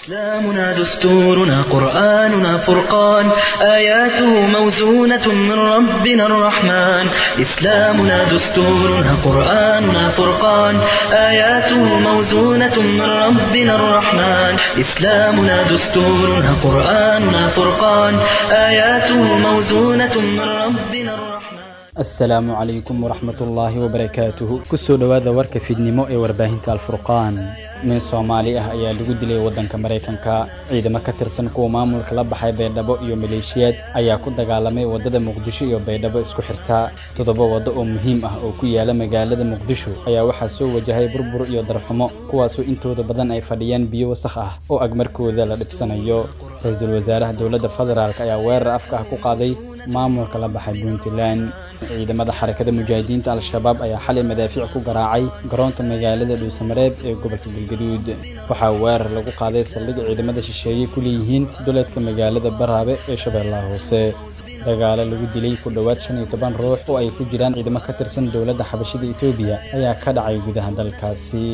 إسلامنا دستورنا قرآننا فرقان آياته موزونة من ربنا الرحمن إسلامنا دستورنا قرآننا فرقان آياته موزونة من ربنا الرحمن إسلامنا دستورنا قرآننا فرقان آياته موزونة من ربنا الرحمن asalaamu calaykum waraxmatullaahi wabarakaatuhu kusoo dhowaada warka fidnimo ee warbaahinta alfurqaan nin soomaali ah ayaa lagu dilay waddanka maraykanka ciidamo ka tirsan kuwa maamulka la baxay baydhabo iyo maleeshiyaad ayaa ku dagaalamay waddada muqdisho iyo baydhabo isku xirta toddoba waddo oo muhiim ah oo ku yaala magaalada muqdisho ayaa waxaa soo wajahay burbur iyo darxumo kuwaasoo intooda badan ay fadhiyaan biyo wasakh ah oo agmarkooda la dhibsanayo ra-iisul wasaaraha dowladda federaalk ayaa weerar afka ah ku qaaday maamulka la baxay puntland ciidamada xarakada mujaahidiinta al-shabaab ayaa xalay madaafiic ku garaacay garoonka magaalada dhuusamareeb ee gobolka galgaduud waxaa weerar lagu qaaday saldhig ciidamada shisheeye ku leeyihiin duleedka magaalada baraabe ee shabeellaha hoose dagaalo lagu dilay ku dhowaad shan iyo toban ruux oo ay ku jiraan ciidamo ka tirsan dowladda xabashida etoobiya ayaa ka dhacay gudaha dalkaasi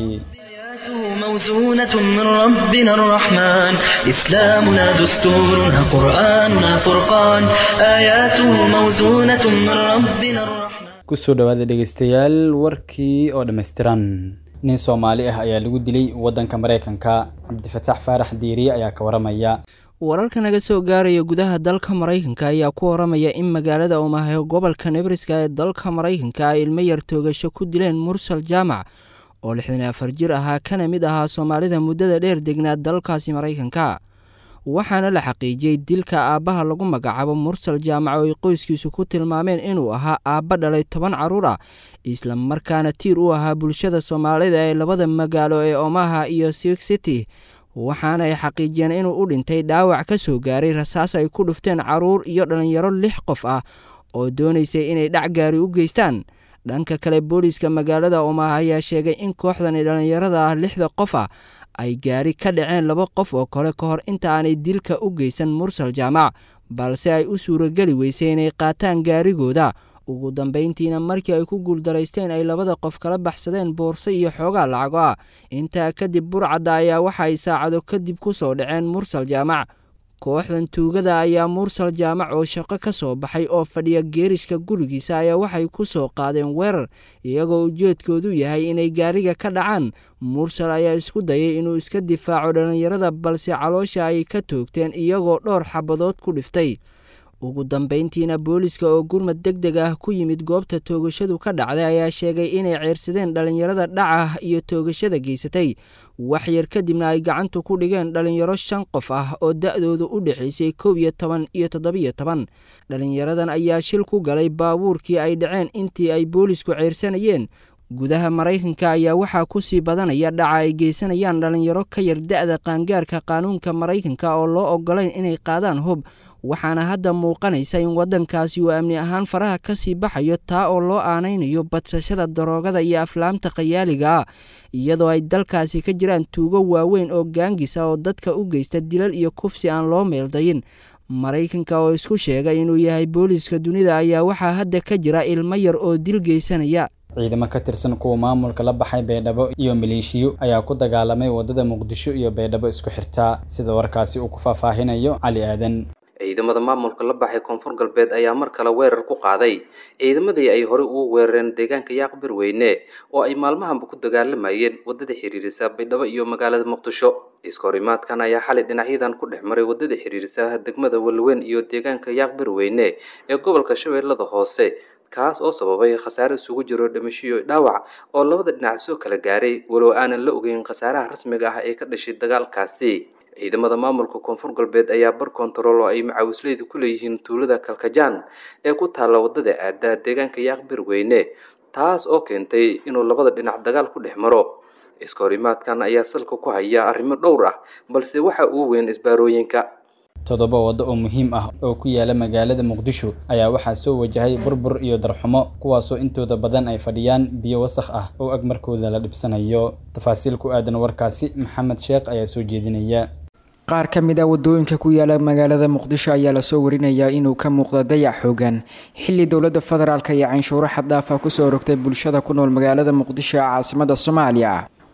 موزونة من ربنا الرحمن إسلامنا دستورنا قرآننا فرقان آياته موزونة من ربنا الرحمن kusoo dhowaada dhegeystayaal warkii oo dhammaystiran nin soomaali ah ayaa lagu dilay waddanka maraykanka cabdifataax faarax diiriye ayaa ka waramaya wararka naga soo gaaraya gudaha dalka maraykanka ayaa ku waramaya in magaalada umahayo gobolka nebriska ee dalka maraykanka ay ilmo yar toogasho ku dileen mursal jaamac oo lixdan iyo afar jir ahaa kana mid ahaa soomaalida muddada dheer degnaa dalkaasi maraykanka waxaana la xaqiijiyey dilka aabbaha lagu magacaabo mursal jaamac oo ay qoyskiisu ku tilmaameen inuu ahaa aabba dhalay toban carruur ah isla markaana tiir u ahaa bulshada soomaalida ee labada magaalo ee omaha iyo siwik city waxaana ay xaqiijiyeen inuu u dhintay dhaawac ka soo gaaray rasaas ay ku dhufteen carruur iyo dhallinyaro lix qof ah oo doonaysay inay dhac gaari u geystaan dhanka kale booliiska magaalada omaha ayaa sheegay in kooxdani dhallinyarada ah lixda qof ah ay gaari ka dhaceen laba qof oo kale ka hor inta aanay dilka u geysan mursal jaamac balse ay u suurageli weysay inay qaataan gaarigooda ugu dambayntiina markii ay ku guuldaraysteen ay labada qof kala baxsadeen boorso iyo xoogaa lacago ah intaa kadib burcadda ayaa waxa ay saacado kadib ku soo dhaceen mursal jaamac kooxdan tuugada ayaa mursal jaamac oo shaqo ka soo baxay oo fadhiya geerishka gurigiisa ayaa waxay ku soo qaadeen weerar iyagoo ujeedkoodu yahay inay gaariga ka dhacaan mursal ayaa isku dayay inuu iska difaaco dhallinyarada balse caloosha ay ka toogteen iyagoo dhowr xabadood ku dhiftay ugu dambayntiina booliiska oo gurmad deg deg ah ku yimid goobta toogashadu ka dhacday ayaa sheegay inay ceersadeen dhallinyarada dhaca iyo toogashada geysatay waxyar kadibna ay gacantu ku dhigeen dhallinyaro shan qof ah oo da-doodu u dhexaysay kow iyo toban iyo toddobiyo toban dhallinyaradan ayaa shil ku galay baabuurkii ay dhaceen intii ay boolisku ceyrsanayeen gudaha maraykanka ayaa waxaa ku sii badanaya dhaca ay geysanayaan dhallinyaro ka yar da-da qaangaarka qaanuunka maraykanka oo loo ogolayn inay qaadaan hub waxaana hadda muuqanaysa in waddankaasi uu amni ahaan faraha ka sii baxayo taa oo loo aanaynayo badsashada daroogada iyo aflaamta khayaaliga ah iyadoo ay dalkaasi ka jiraan tuugo waaweyn oo gaangisa oo dadka u geysta dilal iyo kufsi aan loo meeldayin maraykanka oo isku sheegay inuu yahay booliiska dunida ayaa waxaa hadda ka jira ilmo yar oo dil geysanaya ciidamo ka tirsan kuwa maamulka la baxay baydhabo iyo maleeshiyo ayaa ku dagaalamay waddada muqdisho iyo baydhabo isku xirta sida warkaasi uu ku faahfaahinayo cali aadan ciidamada maamulka la baxay koonfur galbeed ayaa mar kale weerar ku qaaday ciidamadii ay horey ugu weerareen deegaanka yaaqbir weyne oo ay maalmahanba ku dagaalamayeen waddada xiriirisa baydhabo iyo magaalada muqdisho iskahorimaadkan ayaa xalay dhinacyadan ku dhex maray waddada xiriirisa degmada walweyn iyo deegaanka yaaqbir weyne ee gobolka shabeellada hoose kaas oo sababay khasaare isugu jiro dhimashiyo dhaawac oo labada dhinac soo kala gaaray walow aanan la ogeyn khasaaraha rasmiga ah ee ka dhashay dagaalkaasi ciidamada maamulka koonfur galbeed ayaa bar kontarool oo ay macaawisleyda ku leeyihiin tuulada kalkajaan ee ku taalla waddada aada deegaanka yaaqbir weyne taas oo keentay inuu labada dhinac dagaal ku dhex maro iskahorimaadkan ayaa salka ku haya arrimo dhowr ah balse waxa uu weyn isbaarooyinka toddoba waddo oo muhiim ah oo ku yaala magaalada muqdisho ayaa waxaa soo wajahay burbur iyo darxumo kuwaasoo intooda badan ay fadhiyaan biyo wasakh ah oo agmarkooda la dhibsanayo tafaasiil ku aadan warkaasi maxamed sheekh ayaa soo jeedinaya qaar ka mid a wadooyinka ku yaala magaalada muqdisho ayaa lasoo warinayaa inuu ka muuqda dayac xoogan xilli dowladda federaalk iyo canshuuro xaddaafa kusoo rogtay bulshada ku nool magaalada muqdisho ee caasimada soomaaliya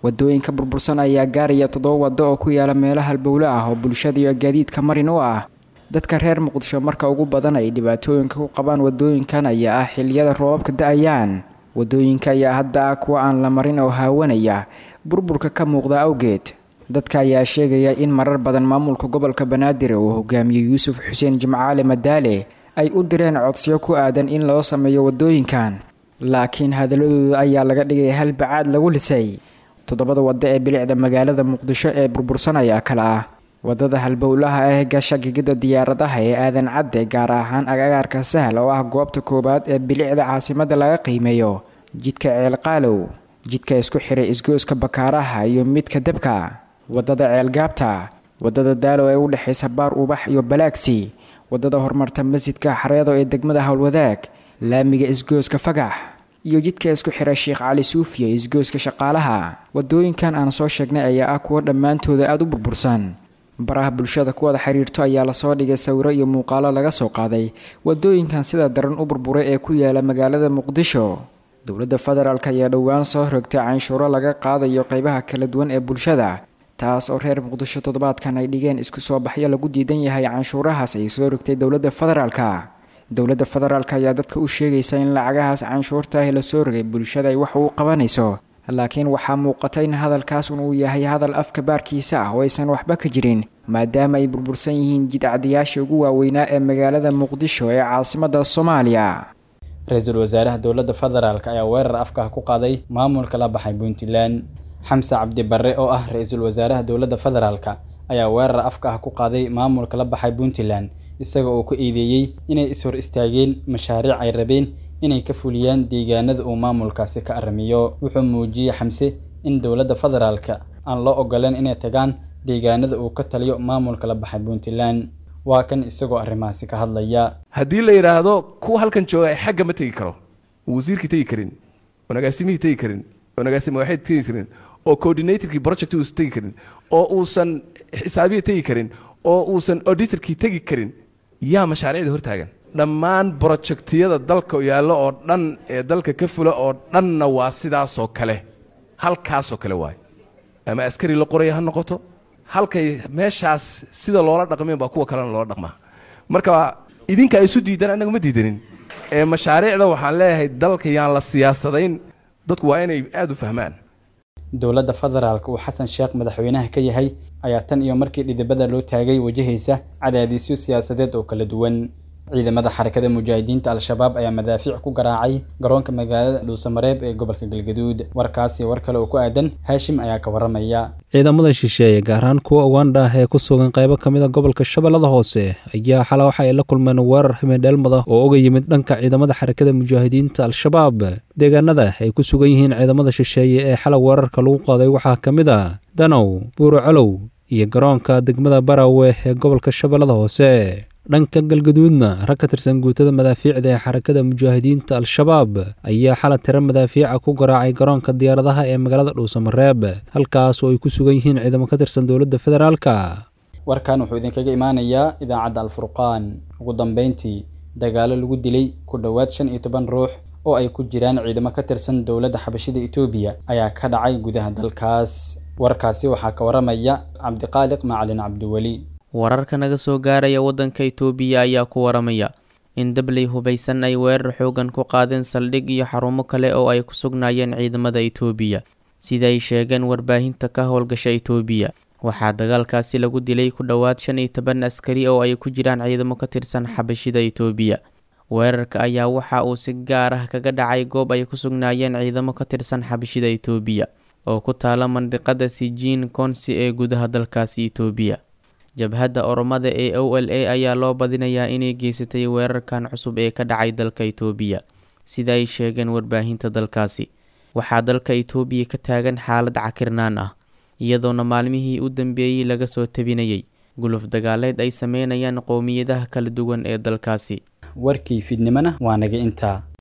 wadooyinka burbursan ayaa gaaraya toddoba waddo oo ku yaala meelo halbowle ah oo bulshada iyo gaadiidka marin u ah dadka reer muqdisho marka ugu badan ay dhibaatooyinka ku qabaan wadooyinkan ayaa ah xiliyada roobabka da-ayaan wadooyinka ayaa hadda ah kuwa aan la marin oo haawanaya burburka ka muuqda awgeed dadka ayaa sheegaya in marar badan maamulka gobolka banaadir uu hogaamiyey yuusuf xuseen jimcaale madaale ay u direen codsiyo ku aadan in loo sameeyo wadooyinkan laakiin hadaladooda ayaa laga dhigay hal bacaad lagu lisay toddobada waddo ee bilicda magaalada muqdisho ee burbursan ayaa kale ah wadada halbowlaha ah gasha gigida diyaaradaha ee aadan cadde gaar ahaan agagaarka sahal oo ah goobta koowaad ee bilicda caasimada laga qiimeeyo jidka ceelqaalow jidka isku xiray isgooska bakaaraha iyo midka debka wadada ceelgaabta wadada daalow ee u dhexaysa baar ubax iyo balaagsi wadada horumarta masjidka xareedo ee degmada howlwadaag laamiga isgooska fagax iyo jidka isku xiray sheekh cali suufiya isgooska shaqaalaha wadooyinkan aan soo sheegnay ayaa ah kuwa dhammaantooda aada u burbursan baraha bulshada kuwada xiriirto ayaa lasoo dhigay sawiro iyo muuqaalo laga soo qaaday wadooyinkan sida daran u burburay ee ku yaala magaalada muqdisho dowladda federaalk ayaa dhowaan soo rogtay canshuuro laga qaadayo qeybaha kala duwan ee bulshada taas oo reer muqdisho toddobaadkan ay dhigeen isku soo baxyo lagu diidan yahay canshuurahaas ay soo rogtay dowladda federaalka dowladda federaalk ayaa dadka u sheegaysa in lacagahaas canshuurta ah lasoo rogay bulshada ay wax uu qabanayso laakiin waxaa muuqata in hadalkaas uu yahay hadal afka baarkiisa ah oo aysan waxba ka jirin maadaama ay burbursan yihiin jidcadiyaasha ugu waaweynaa ee magaalada muqdisho ee caasimada soomaaliya ra-iisul wasaaraha dowladda federaalk ayaa weerar afka ku qaaday maamulka la baxay puntland xamse cabdi barre oo ah ra-iisul wasaaraha dowladda federaalk ayaa weerar afka ah ku qaaday maamulka la baxay puntland isaga oo ku eedeeyey inay is-hor istaageen mashaariic ay rabeen inay ka fuliyaan deegaanada uu maamulkaasi ka arrimiyo wuxuu muujiyey xamse in dowladda federaalka aan loo ogoleen inay tagaan deegaanada uu ka taliyo maamulka la baxay puntland waa kan isagoo arrimahaasi ka hadlaya haddii la yidhaahdo kuwa halkan jooga ay xagga ma tegi karo oo wasiirkii tegi karin oo nagaasimihii tegi karin oo nagaasima waxay tegi karin oo coordinatorkii project uusan tegi karin oo uusan xisaabiya tegi karin oo uusan auditorkii tegi karin yaa mashaariicda hortaagan dhammaan brojectiyada dalka yaallo oo dhan ee dalka ka fula oo dhanna waa sidaasoo kale halkaasoo kale waay ama askari la qoraya ha noqoto halkay meeshaas sida loola dhaqmeen baa kuwa kalena loola dhaqmaa marka idinka isu diidan annaga ma diidanin ee mashaariicda waxaan leeyahay dalka yaan la siyaasadayn dadku waa inay aada u fahmaan dowladda federaalk uu xasan sheekh madaxweynaha ka yahay ayaa tan iyo markii dhidibada loo taagay wajahaysa cadaadisyo siyaasadeed oo kala duwan ciidamada xarakada mujaahidiinta al-shabaab ayaa madaafiic ku garaacay garoonka magaalada dhuusamareeb ee gobolka galgaduud warkaasi war kale oo ku aadan haashim ayaa ka waramaya ciidamada shisheeye gaar ahaan kuwa ugandha ee ku sugan qaybo ka mid a gobolka shabeellada hoose ayaa xala waxa ay la kulmeen weerar himidheelmada oo uga yimid dhanka ciidamada xarakada mujaahidiinta al-shabaab deegaanada ay ku sugan yihiin ciidamada shisheeye ee xala weerarka lagu qaaday waxaa ka mid a danow buurocolow iyo garoonka degmada barawe ee gobolka shabeellada hoose dhanka galgaduudna rag ka tirsan guutada madaafiicda ee xarakada mujaahidiinta al-shabaab ayaa xala tiro madaafiica ku garaacay garoonka diyaaradaha ee magaalada dhuusamareeb halkaas oo ay ku sugan yihiin ciidamo ka tirsan dowladda federaalka warkan wuxuu idinkaga imaanayaa idaacadda alfurqaan ugu dambeyntii dagaalo lagu dilay ku dhowaad shan iyo toban ruux oo ay ku jiraan ciidamo ka tirsan dowladda xabashida etoobiya ayaa ka dhacay gudaha dalkaas warkaasi waxaa ka waramaya cabdiqaaliq macalin cabdiweli wararka naga soo gaaraya waddanka itoobiya ayaa ku waramaya in dabley hubaysan ay weerar xoogan ku qaadeen saldhig iyo xarumo kale oo ay ku sugnaayeen ciidamada itoobiya sida ay sheegeen warbaahinta ka howlgasha itoobiya waxaa dagaalkaasi lagu dilay ku dhowaad shan iyo toban askari oo ay ku jiraan ciidamo ka tirsan xabashida itoobiya weerarka ayaa waxa uu si gaar ah kaga dhacay goob ay ku sugnaayeen ciidamo ka tirsan xabashida itoobiya oo ku taala mandiqada sijiin konsi ee gudaha dalkaasi itoobiya jabhadda oromada ee o l a ayaa loo badinayaa inay geysatay weerarkan cusub ee ka dhacay dalka itoobiya sida ay sheegeen warbaahinta dalkaasi waxaa dalka itoobiya ka taagan xaalad cakirnaan ah iyadoona maalmihii u dambeeyey laga soo tabinayay guluf dagaaleed ay sameynayaan qowmiyadaha kala duwan ee dalkaasi warkii fidnimona waa naga intaa